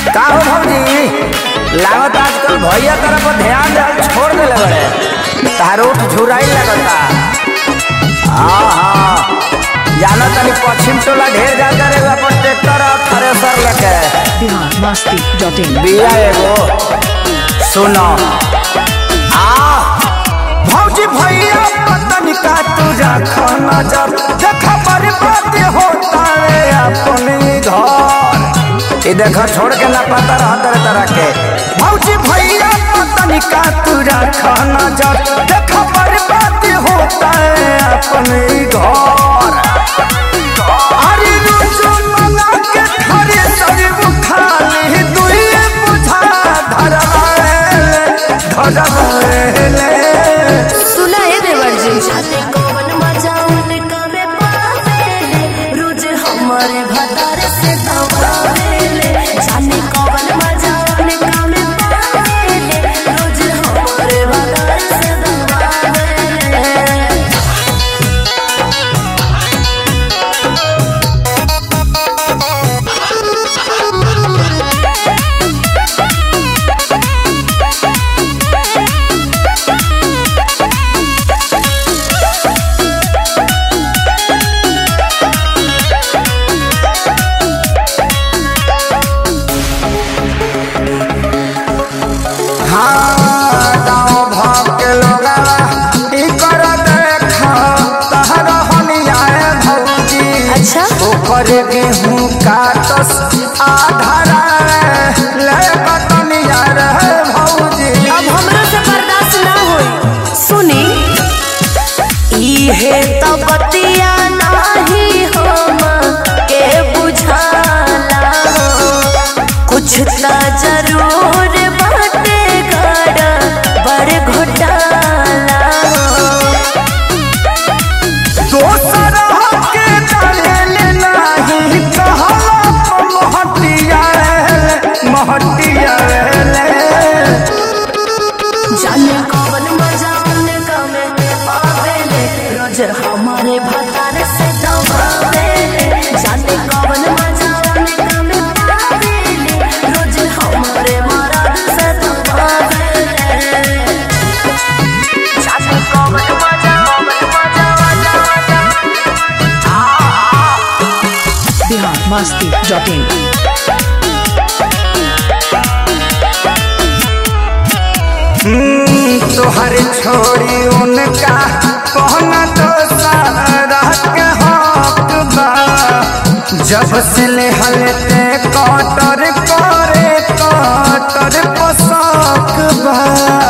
का हो भौजी लागत आजकल भैया तरफ पर ध्यान दे छोड़ देले बड़े तार उठ झुराई लगता हाँ हाँ जाना तनी पश्चिम टोला ढेर जाता रे अपन ट्रैक्टर और थ्रेसर लेके बिहार मस्ती डॉट इन बिया एगो सुनो आ भौजी भैया पतन का तुझा खाना जब देखा बर्बाद होता है अपने घर ये देखो छोड़ के ना पता रहा तरह तरह के भौजी भैया पतन का तुझा खाना जब देखा बर्बाद होता है अपने घर अरे रोज मंगा के खरे सब खाली दुइए बुझा धरवाएले धरवाएले सुना है देवर जी जाने कौन मजा उनका में पावेले रोज हमारे भतार से दबावेले जाने कौन मजा उनका में पावेले रोज हमारे भतार से दबावेले हाँ गाँव भाव के लोगा ई कर देखा तहर हनियाए भौजी अच्छा ऊपर गेहूं काटस आधारा ले बटनिया रे भौजी अब हमरा से बर्दाश्त ना होई सुनी इहे तो बतिया नाही हम के बुझाला कुछ त जरूर बाटे गड़ा बड़ घोटाला दोसर के डाले नाही कहला महटिया रे महटिया रे जाने कौन मजा उनका में पावेले रोज हमारे भतार से दबावेले जाने कौन मजा उनका में पावेले रोज हमारे मराद से दबावेले जाने कौन मजा कौन मजा मजा मजा बिहार मस्ती डॉट इन तोहर छोड़ी उनका कहना तो सारा के हक बा जब से ले हलते कटर करे कटर पोशाक बा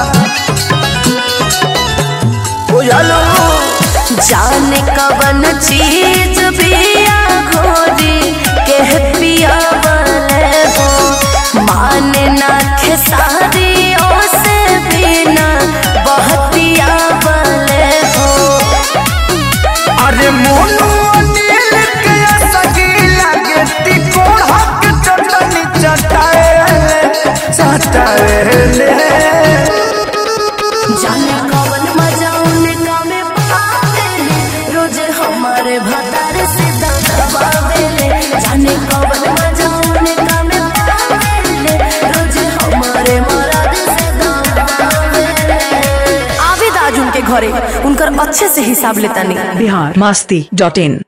बुझलो जाने कवन चीज पिया घोरी के पिया वाले हो माने ना खेसारी से बिना बहतिया वाले हो अरे मोनू अनिल के सगी लगे तिकोड़क चटनी चटाएले चटाएले जाने कवन मजा उनका में पावेले रोज हमारे भतार से दबावेले जाने कवन मजा उनका में पावेले रोज हमारे मराद से दबावेले आवेद आज उनके घरे उनकर अच्छे से हिसाब लेता नहीं बिहार मस्ती डॉट इन